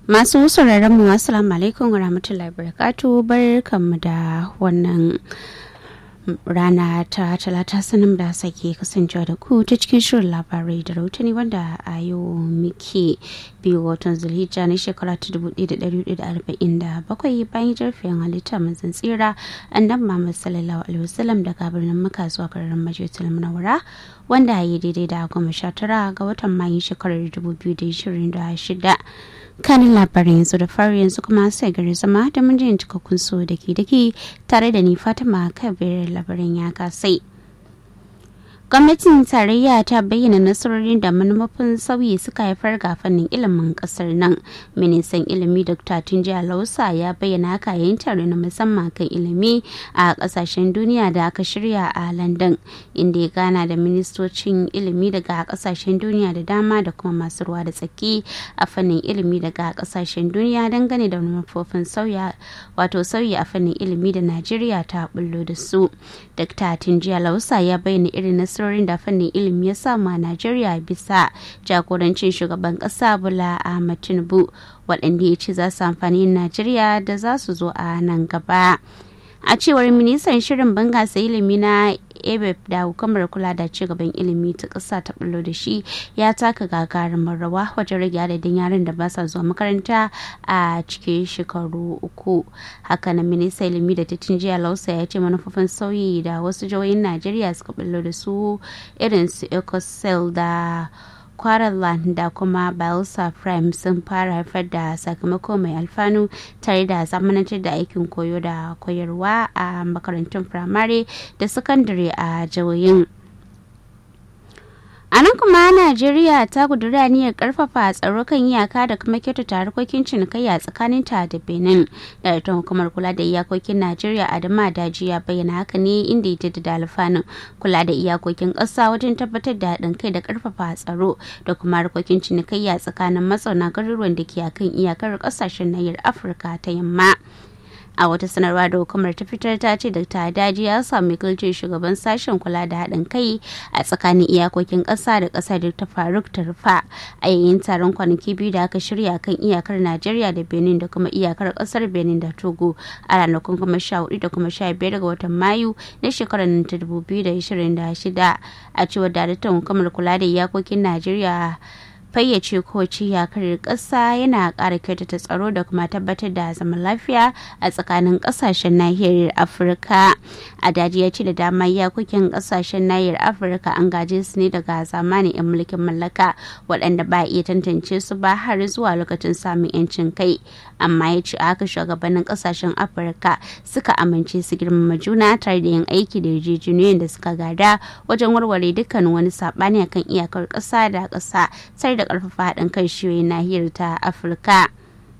Masu sauraron mu assalamu alaikum wa rahmatullahi barakatu barkanmu da wannan rana ta talata sanin da sake kasancewa da ku ta cikin shirin labarai da rautani wanda a yau muke biyu watan zulhijja na shekara ta 1447 bayan jarfiyan halitta manzan tsira annabi muhammad sallallahu alaihi wasallam daga birnin muka zuwa garin majalisar munawara wanda ya yi daidai da goma sha tara ga watan mayu shekarar 2026 kanin labarin yanzu da fari yanzu kuma sai gari zama da mun jin cikakkun so da ke dake tare da ni fatima kabir labarin ya kasai gwamnatin tarayya ta bayyana nasarorin da manufofin sauyi suka haifar ga fannin ilimin kasar nan ministan ilimi dr tunji lausa ya bayyana haka yayin tare na musamman kan ilimi a kasashen duniya da aka shirya a london inda ya gana da ministocin ilimi daga kasashen duniya da dama da kuma masu ruwa da tsaki a fannin ilimi daga kasashen duniya dangane da manufofin sauya wato sauyi a fannin ilimi da najeriya ta bullo da su dr tunji lausa ya bayyana irin nasarorin nasarorin da fannin ilimi ya samu a Najeriya bisa jagorancin shugaban kasa Bola Ahmed Tinubu waɗanda ya ce za su amfani Najeriya da za su zo a nan gaba. A cewar ministan shirin bangasa ilimi na ebep da hukumar kula da cigaban ilimi ta ƙasa ta bullo da shi ya taka gagarumin rawa wajen rage adadin yaran da ba sa zuwa makaranta a cikin shekaru uku hakanan ministan ilimi da titin jiya lausa ya ce manufofin sauyi da wasu jihohin najeriya suka bullo da su irin su ecosel da Quarterland da kuma Bielsa Prime sun fara haifar da sakamako mai alfanu tare da zamanantar da aikin koyo da koyarwa a makarantun firamare da sakandare a jihohin. A nan kuma Najeriya ta kudura niyyar karfafa tsaro kan iyaka da kuma kyautata harkokin cinikayya tsakanin ta da Benin. Daraktan hukumar kula da iyakokin Najeriya Adama Daji ya bayyana haka ne inda ya jaddada alfanun kula da iyakokin ƙasa wajen tabbatar da haɗin kai da karfafa tsaro da kuma harkokin cinikayya tsakanin mazauna garuruwan da ke akan iyakar ƙasashen nahiyar Afirka ta yamma. a wata sanarwa da hukumar ta fitar ta ce da ta daji ya sami kilcin shugaban sashen kula da haɗin kai a tsakanin iyakokin ƙasa da ƙasa da ta faruk ta rufa a yayin taron kwanaki biyu da aka shirya kan iyakar najeriya da benin da kuma iyakar ƙasar benin da togo a ranakun kuma sha hudu da kuma sha biyar ga watan mayu na shekarar ta dubu biyu da ishirin da shida a cewar daraktan hukumar kula da iyakokin najeriya fayyace kowace iyakar ƙasa yana ƙara kyautata tsaro da kuma tabbatar da zaman lafiya a tsakanin ƙasashen nahiyar afirka a daji ya ce da dama iyakokin ƙasashen nahiyar afirka an gaje su ne daga zamanin 'yan mulkin mallaka waɗanda ba iya tantance su ba har zuwa lokacin samun 'yancin kai amma ya ce haka shugabannin ƙasashen afirka suka amince su girmama juna tare da yin aiki da yarjejeniyoyin da suka gada wajen warware dukkan wani saɓani akan iyakar ƙasa da ƙasa sai da ƙarfafa haɗin kan shiyoyin nahiyar ta afirka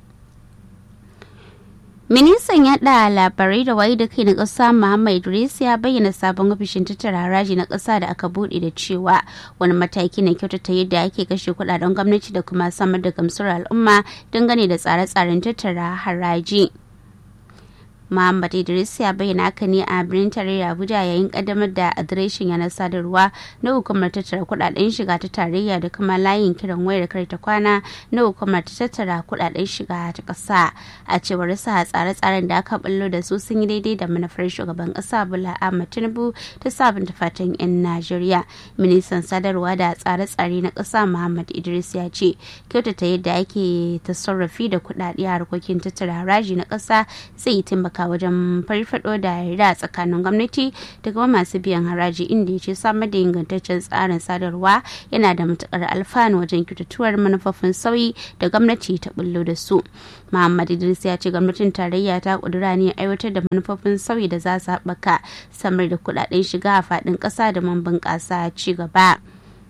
ministan yaɗa labarai da wayi da kai na ƙasa muhammad idris ya bayyana sabon ofishin tattara haraji na ƙasa da aka buɗe da cewa wani mataki na kyautata yadda ake kashe kuɗaɗen gwamnati da kuma samar da gamsuwar al'umma dangane da tsare-tsaren tattara haraji. Muhammad Idris ya bayyana haka ne a birnin tarayya Abuja yayin kaddamar da adireshin yanar sadarwa na hukumar tattara kudaden shiga ta tarayya da kuma layin kiran wayar karta kwana na hukumar ta tattara kudaden shiga ta kasa a cewar sa tsare-tsaren da aka ballo da su sun yi daidai da manufar shugaban kasa Bola Ahmed Tinubu ta sabunta fatan 'yan Najeriya. Ministan sadarwa da tsare-tsare na kasa Muhammad Idris ya ce kyautata yadda ake tasarrafi da kudade a harkokin tattara haraji na kasa zai taimaka taimaka wajen farfado da yarda tsakanin gwamnati da kuma masu biyan haraji inda ya ce samar da ingantaccen tsarin sadarwa yana da matukar alfanu wajen kyautatuwar manufofin sauyi da gwamnati ta bullo da su muhammad idris ya ce gwamnatin tarayya ta kudura ne aiwatar da manufofin sauyi da za su haɓaka samar da kuɗaɗen shiga a faɗin ƙasa da man bunƙasa ci gaba.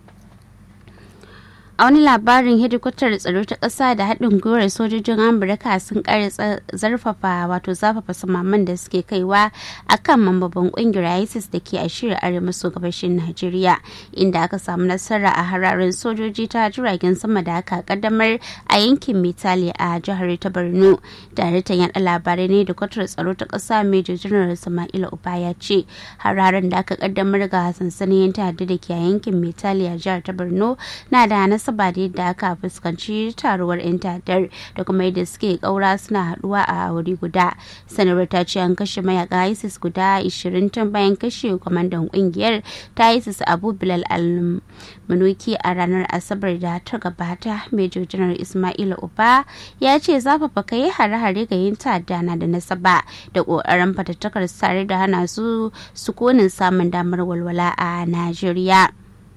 a wani labarin hedikwatar tsaro ta ƙasa da haɗin gwiwar sojojin amurka sun ƙara zarfafa wato zafafa samaman da suke kaiwa a kan mambobin ƙungiyar isis da ke a shirin arewa maso gabashin najeriya inda aka samu nasara a hararin sojoji ta jiragen sama da aka kaddamar a yankin mitali a jihar ta borno daraktan yaɗa labarai ne da kwatar tsaro ta ƙasa major general sama'ila uba ya ce hararen da aka kaddamar ga sansanin yan ta'adda da ke a yankin mitali a jihar ta borno na da nasara nasaba da yadda aka fuskanci taruwar 'yan ta'addar da kuma yadda suke kaura suna haduwa a wuri guda sanarwar ta ce an kashe mayaka isis guda 20 tun bayan kashe kwamandan kungiyar ta isis abu bilal al-manuki a ranar asabar da ta gabata major general ismail uba ya ce zafafa kai hare-hare ga yin ta'adda na da nasaba da kokarin fatattakar tare da hana su sukunin samun damar walwala a najeriya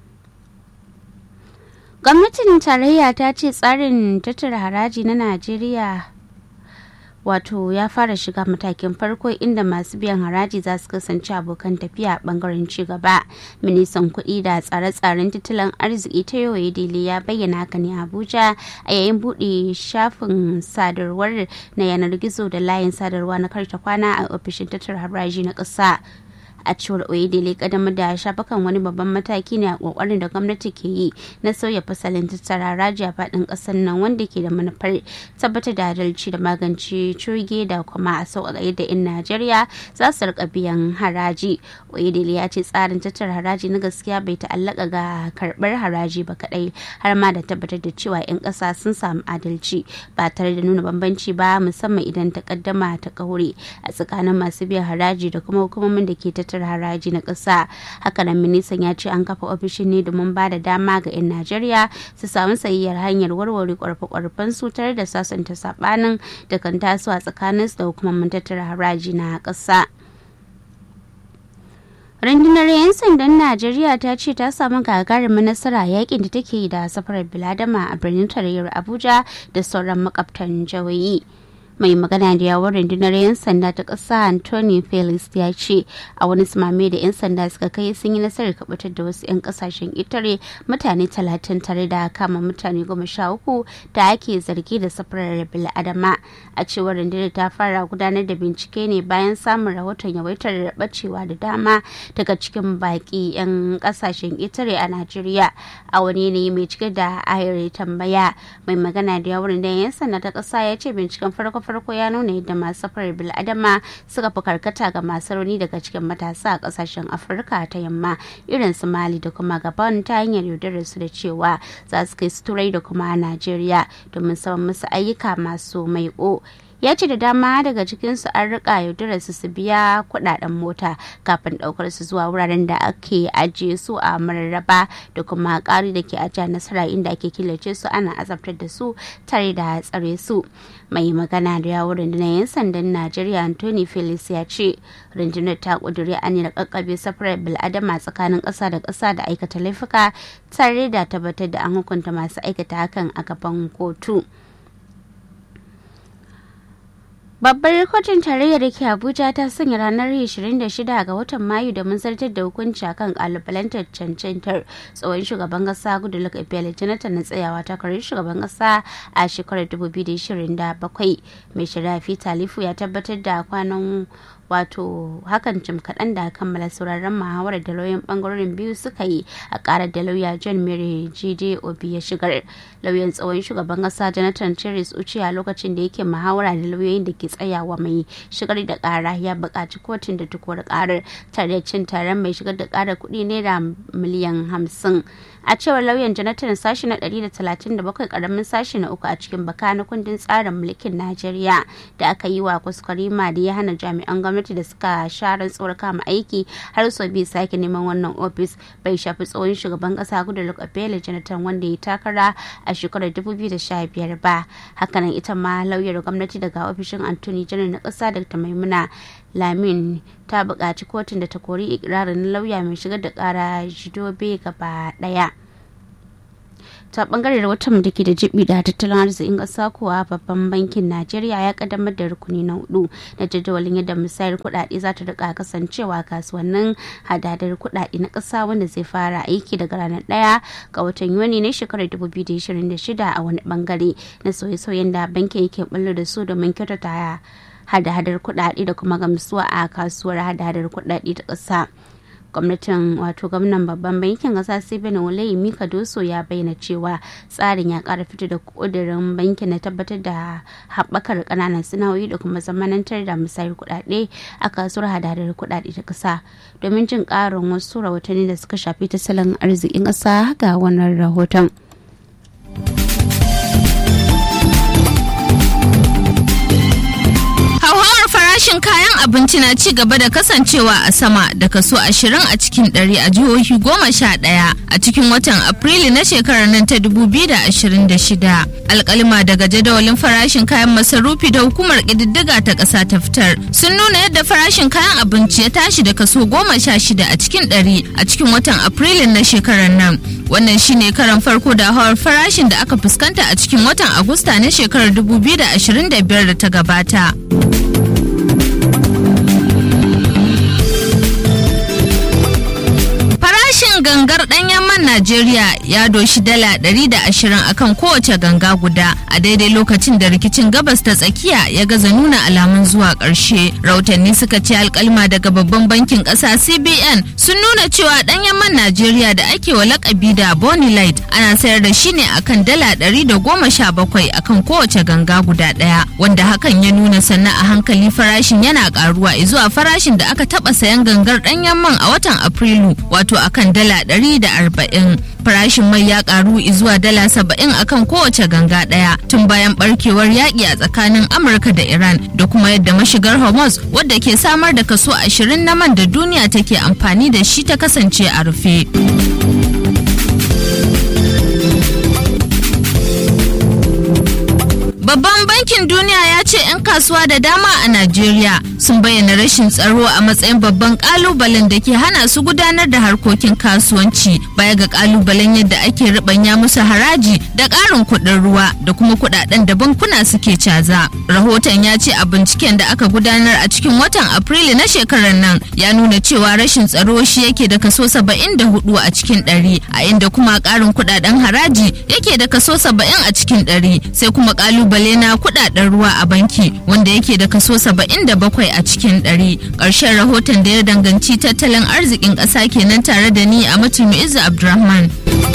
gwamnatin tarayya ta ce tsarin tattara haraji na najeriya wato ya fara shiga matakin farko inda masu biyan haraji za su kasance abokan tafiya a bangaren cigaba ministan kuɗi da tsare-tsaren tattalin arziki ta yau dele ya bayyana haka ne abuja a yayin buɗe shafin sadarwar na yanar gizo da layin sadarwa na karta kwana a ofishin tattara haraji na ƙasa a cewar oyedele kadamar da shafukan wani babban mataki ne a kokarin da gwamnati ke yi na sauya fasalin tattara haraji a faɗin ƙasar nan wanda ke da manufar tabbatar da adalci da magance coge da kuma a sauƙaƙa yadda 'yan najeriya za su rika biyan haraji oyedele ya ce tsarin tattara haraji na gaskiya bai ta'allaka ga karɓar haraji ba kaɗai har ma da tabbatar da cewa 'yan ƙasa sun samu adalci ba tare da nuna bambanci ba musamman idan takaddama ta kaure a tsakanin masu biyan haraji da kuma hukumomin da ke tattara tattara haraji na ƙasa hakanan ministan ya ce an kafa ofishin ne domin ba da dama ga 'yan najeriya su samu sayayyar hanyar warware kwarfe-kwarfen su tare da sasanta sabanin da kan taso a tsakanin su da hukumomin tattara haraji na ƙasa. rundunar 'yan sandan najeriya ta ce ta samu gagarumin nasara yakin da take da safarar biladama a birnin tarayyar abuja da sauran makabtan jawayi mai magana da yawon rundunar 'yan sanda ta ƙasa anthony felix ya ce a wani sumame da 'yan sanda suka kai sun yi nasarar kabatar da wasu 'yan kasashen itare mutane talatin tare da kama mutane goma sha uku da ake zargi da safarar bil'adama a cewar rundunar ta fara gudanar da bincike ne bayan samun rahoton yawaitar bacewa da dama daga cikin baki 'yan kasashen itare a najeriya a wani yanayi mai cike da ayar tambaya mai magana da yawon rundunar 'yan sanda ta ƙasa ya ce binciken farko farko ya nuna yadda masu safarar bil'adama suka fi karkata ga masu rauni daga cikin matasa a kasashen afirka ta yamma irin su mali da kuma gabon ta hanyar yaudarar su da cewa za su kai su turai da kuma najeriya domin saman musu ayyuka masu maiƙo ya ce da dama daga cikinsu an rika yaudarar su su biya kudaden mota kafin daukar su zuwa wuraren da ake ajiye su a mararraba da kuma kari da ke ajiya nasara inda ake killace su ana azabtar da su tare da tsare su mai magana da yawon rundunar 'yan sandan najeriya anthony felix ya ce rundunar ta kuduri aniyar kakkabe safarar bil'adama tsakanin ƙasa da ƙasa da aikata laifuka tare da tabbatar da an hukunta masu aikata hakan a gaban kotu. Babbar kotun tarayya da ke Abuja ta sanya ranar 26 ga watan Mayu da mun zartar da hukunci akan kalubalantar cancantar tsohon shugaban kasa Goodluck Ebele Jonathan na tsayawa takarar shugaban kasa a shekarar 2027. Mai shari'a Talifu ya tabbatar da kwanan wato hakan jim kaɗan da kammala sauraron muhawarar da lauyan bangarorin biyu suka yi a ƙarar da lauya john mary jide obi ya shigar lauyan tsawon shugaban ƙasa jonathan cherries uci a lokacin da yake muhawara da lauyoyin da ke tsayawa mai shigar da ƙara ya buƙaci kotun da tukuwar ƙarar tare da cin taron mai shigar da ƙarar kuɗi naira miliyan hamsin a cewar lauyan jonathan sashi na 137 karamin sashi na uku a cikin baka na kundin tsarin mulkin najeriya da aka yi wa kuskurima da ya hana jami'an gwamnati da suka sha rantsuwar kama aiki har sau biyu sake neman wannan ofis bai shafi tsohon shugaban kasa goodluck ebele jonathan wanda ya takara a shekarar 2015 ba hakanan ita ma lauyar gwamnati daga ofishin anthony janar na kasa dr maimuna lamin ta buƙaci kotun da ta kori ikirarin lauya mai shigar da ƙara jidobe gaba ɗaya ta bangare da watan da ke da jibi da tattalin arzikin ƙasa kuwa babban bankin najeriya ya kaddamar da rukuni na hudu na jadawalin yadda musayar kuɗaɗe za ta rika kasancewa kasuwannin hadadar kuɗaɗe na ƙasa wanda zai fara aiki daga ranar ɗaya ga watan yuni na shekarar 2026 a wani bangare na sauye-sauyen da bankin yake bullo da su domin kyautata hada-hadar kuɗaɗe da kuma gamsuwa a kasuwar hada-hadar kuɗaɗe ta ƙasa. gwamnatin wato gwamnan babban bankin kasa stephen olayi mika doso ya bayyana cewa tsarin ya kara fito da kudirin bankin na tabbatar da haɓakar ƙananan sana'o'i da kuma zamanantar da musayar kuɗaɗe a kasuwar hadadar kuɗaɗe ta ƙasa domin jin ƙarin wasu rahotanni da suka shafi tattalin arzikin ƙasa ga wannan rahoton. abinci na ci gaba da kasancewa a sama da kaso 20 a cikin 100 a jihohi 11 a cikin watan Afrilu na shekarar nan ta 2026. Alkalima daga jadawalin farashin kayan masarufi da hukumar ƙididdiga ta ƙasa ta fitar sun nuna yadda farashin kayan abinci ya tashi da kaso 16 a cikin 100 a cikin watan Afrilu na shekarar nan. Wannan shine karan farko da hawar farashin da aka fuskanta a cikin watan Agusta na shekarar 2025 da ta gabata. gangar ɗanyen man Najeriya ya doshi dala 120 akan kowace ganga guda a daidai lokacin da rikicin gabas ta tsakiya ya gaza nuna alamun zuwa ƙarshe. Rautanni suka ce alkalma daga babban bankin ƙasa CBN sun nuna cewa ɗanyen man Najeriya da ake wa lakabi da Bonny Light ana sayar da shi ne akan dala 117 akan kowace ganga guda ɗaya wanda hakan ya nuna sannan a hankali farashin yana ƙaruwa zuwa farashin da aka taɓa sayan gangar ɗanyen man a watan Afrilu wato akan dala ɗari da arba'in farashin mai ya karu zuwa dala saba'in akan kowace ganga ɗaya tun bayan barkewar yaƙi a tsakanin amurka da iran da kuma yadda mashigar hormuz wadda ke samar da kaso ashirin na man da duniya take amfani da shi ta kasance a rufe. Babban bankin duniya ya ce 'yan kasuwa da dama a Najeriya sun bayyana rashin tsaro a matsayin babban kalubalen da ke hana su gudanar da harkokin kasuwanci baya ga kalubalen yadda ake ribanya musu haraji da ƙarin kuɗin ruwa da kuma kuɗaɗen da bankuna suke caza. Rahoton ya ce a binciken da aka gudanar a cikin watan Afrilu na shekarar nan ya nuna cewa rashin tsaro shi yake da kaso 74 a cikin ɗari a inda kuma ƙarin kuɗaɗen haraji yake da kaso 70 a cikin ɗari sai kuma kalubale na kuɗaɗen ruwa a banki wanda yake da kaso 77 a cikin ɗari ƙarshen rahoton da ya danganci tattalin arzikin ƙasa kenan tare da ni a mutum izu abdulrahman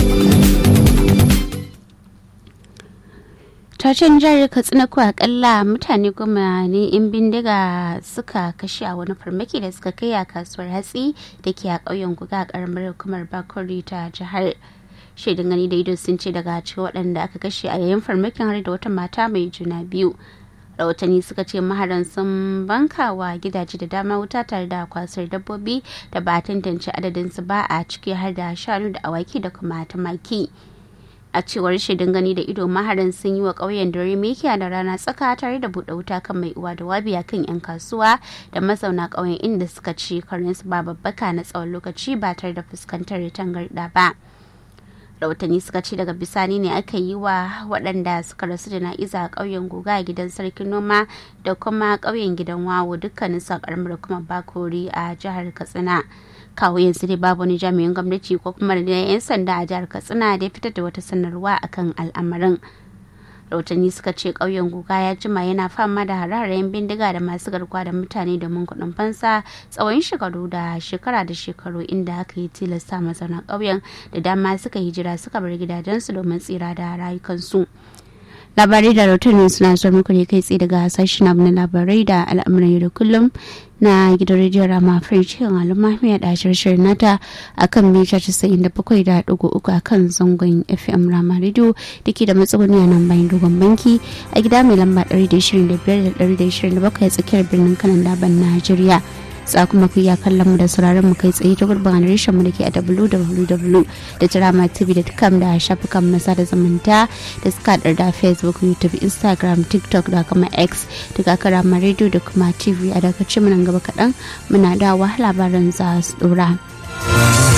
Tacin jihar Katsina ko akalla mutane goma ne in bindiga suka kashe a wani farmaki da suka kai a kasuwar hatsi da ke a ƙauyen guga a ƙaramar hukumar Bakori ta jihar. Shaidun gani da ido sun ce daga cikin waɗanda aka kashe a yayin farmakin har da wata mata mai juna biyu. rahotanni suka ce maharan sun bankawa gidaje da dama wuta tare da kwasar dabbobi da ba a tantance adadinsu ba a ciki har da shanu da awaki da kuma tumaki. a cewar shaidun gani da ido maharan sun yi wa ƙauyen dare mekiya da rana tsaka tare da buɗe wuta kan mai uwa da wabi a kan 'yan kasuwa da mazauna ƙauyen inda suka ci karinsu ba babbaka na tsawon lokaci ba tare da fuskantar tangarɗa ba rahotanni suka ce daga bisani ne aka yi wa waɗanda suka rasu da na'iza a ƙauyen guga a gidan sarkin noma da kuma ƙauyen gidan wawo dukkanin sa ƙaramar kuma bakori a jihar katsina kawo yanzu dai babu wani jami'in gwamnati ko kuma da 'yan sanda a jihar katsina da ya fitar da wata sanarwa akan al'amarin rahotanni suka ce ƙauyen guga ya jima yana fama da hare-haren bindiga da masu garkuwa da mutane domin kuɗin fansa tsawon shekaru da shekara da shekaru inda aka yi tilasta mazauna ƙauyen da dama suka hijira suka bar gidajensu domin tsira da rayukansu. labarai da rahotanni suna zuwa muku ne kai tsaye daga sashen abu na labarai da al'amuran yau da kullum na gidan rediyon rama french yin al'umma mai da shirin nata a kan mita casa'in da bakwai da ɗigo uku a kan zangon fm rama radio da ke da matsuguni a nan bayan dogon banki a gida mai lamba ɗari da ishirin da biyar da ɗari da ishirin da bakwai a tsakiyar birnin kanan daban najeriya za kuma ku iya kallon mu da sauraron mu kai tsaye ta gurbin adireshin mu da ke a www.dramatv.com da shafukan na sada zumunta da suka haɗar da facebook youtube instagram tiktok da kuma x daga karama radio da kuma tv a daga mu nan gaba kaɗan muna dawa labaran za su ɗora.